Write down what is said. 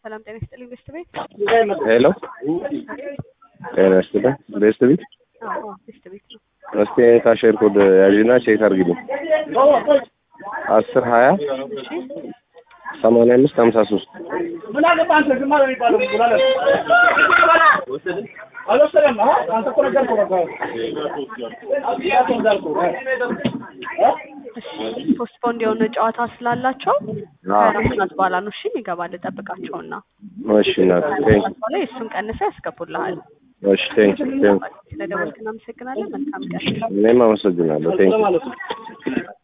ሰላም ጤና ይስጥልኝ ቤስት ቤት። ሄሎ ጤና ይስጥልኝ ቤስት ቤት። አዎ ቤስት ቤት ነው። እስቲ ካሼር ኮድ ያዥና ቼክ አድርጊልኝ። አስር ሀያ እሺ ሰማንያ አምስት ሀምሳ ሶስት ምን አገባህ አንተ ዝም አለ የሚባለው ምን አለ አልወሰደም አ አንተ እኮ ነገርከው በቃ እንዳልኩህ እሺ ፖስትፖንድ የሆነ ጨዋታ ስላላቸው ከአራት ሰዓት በኋላ ነው እሺ ይገባል። ጠብቃቸውና እሺ እናት ቴንክ ሰዓት በኋላ የእሱን ቀንሰ ያስገቡልሃል። እሺ ቴንክ ቴንክ ስለደወልክ እናመሰግናለን። መልካም ቀን። እኔም አመሰግናለሁ ቴንክ ማለት ነው